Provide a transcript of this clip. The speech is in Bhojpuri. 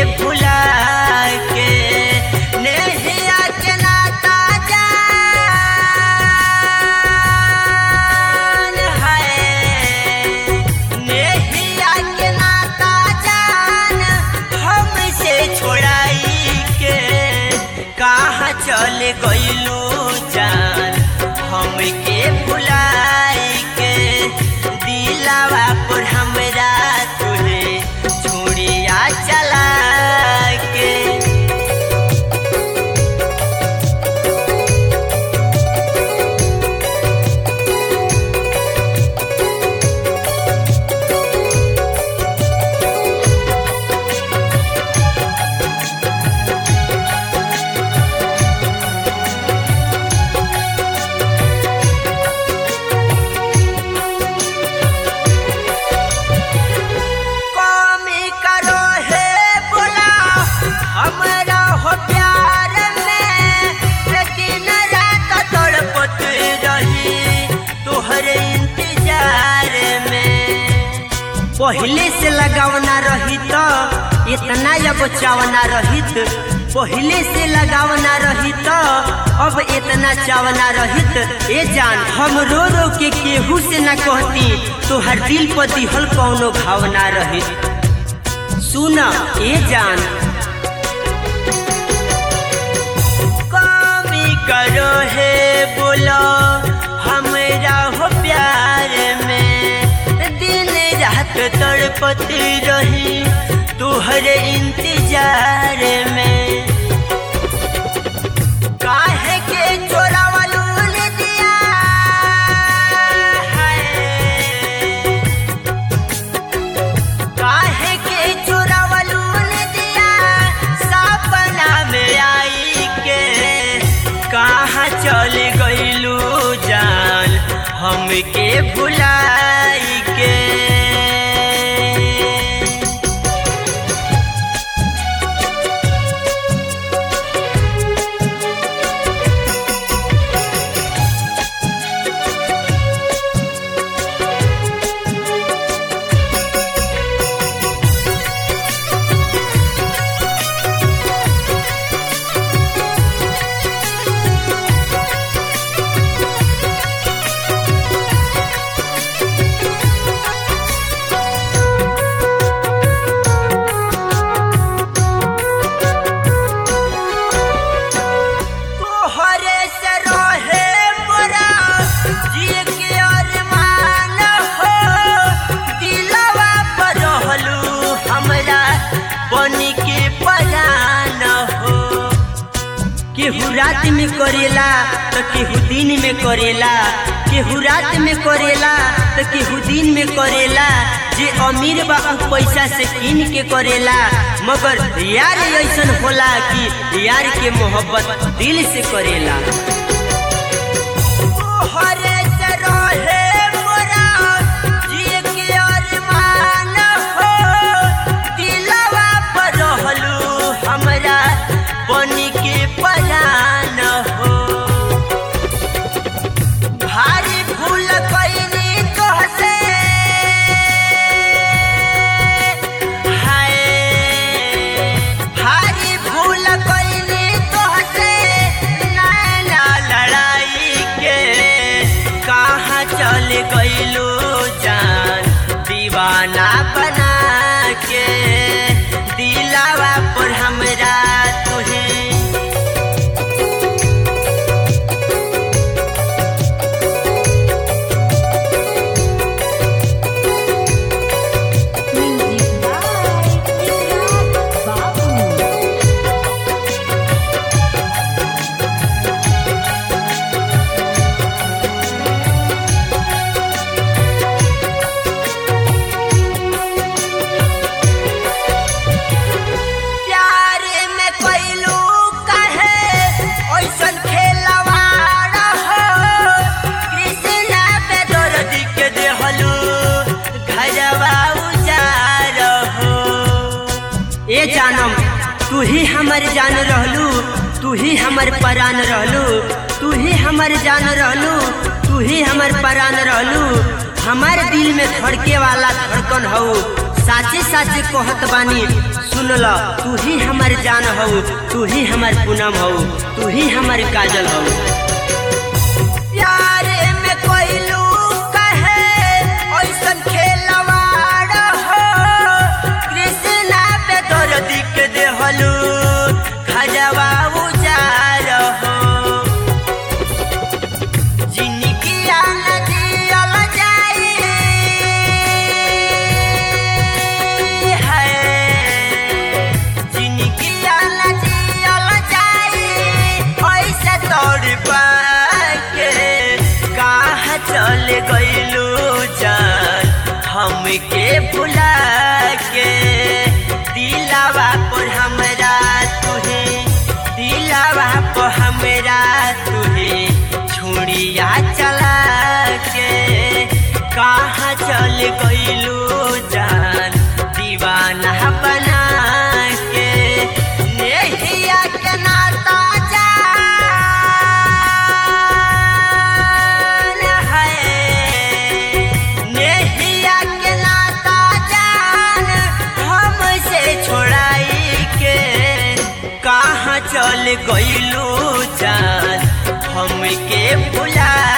भुला के नेहिया के नाता जान है नेहिया के नाता जान हमसे छोड़ाई के कहाँ चल गइलू जान हमके भुलाई के दिलावा पर हमरा तुहे छुड़िया चला के कमी करो हे बोला हमरा हो प्यार में दिन रात तड़पत रही तोहरे इंतजार में पहले से लगावना रही तो इतना जब चावना रहित पहले से लगावना रही तो अब इतना चावना रहित ए जान हम रो रो के केहू से न कहती तो हर दिल पर दिहल कौनो भावना रहित सुन ए जान कमी करो हे बोलो हमरा हो प्यार में दिन रात तड़पती रही तुहरे इंतजार में काहे के चोरावलू ने दिया है काहे के चोरावलू ने दिया सपना में आई के कहाँ चल गइलू जान हमके भुलाई के तोहरे से रहे मोरा जिए के अरमान हो दिलवा पर रहलू हमरा बनी के परान हो केहू रात में करेला तो केहू दिन में करेला केहू रात में करेला तो केहू दिन में करेला जे अमीर बा उ पैसा से कीन के करेला मगर यार ऐसन होला कि यार के मोहब्बत दिल से करेला तोहरे से रहे मोरा जिए के अरमान हो दिलवा पर रहलू हमरा बनी के परान हो भारी भूल कैनी तोहसे हाय भारी भूल कैनी तोहसे नैना लड़ाई के कहाँ चल गइलू जान दीवाना बना के दिलावा पर हमरा तुहे Music by Ikrar Babu. प्यार में कैलू कहे ऐसन खेलवाड़ हो कृष्णा पे दर्द के देहलू घरवा उजार हो ए जानम तू ही हमर जान रहलू तू ही हमर परान रहलू तू ही हमर जान रहलू तू ही हमर परान रहलू हमार दिल में धड़के वाला धड़कन हो साचे साचे कहत बानी सुन ल तू ही हमार जान हऊ तू ही हमार पूनम हऊ तू ही हमार काजल हऊ प्यारे में कोइलू कहे ऐसन खेलवाड़ हो कृष्णा पे दर्द के देहलू खजवा उजार हो जिनकिया नदियल जाई है जिनकिया नदियल जाई ऐसे तोड़ पाके कहाँ चल गइलू जान हमके भुला के दिलावा पर हमरा तुहे दिलावा पर हमरा तुहे छुड़िया चला के कहाँ चल गइलू जान दीवाना बना के नेहिया के नाता जान है नेहिया के नाता जान हमसे छोड़ाई के कहाँ चल गइलू जान हमके भुला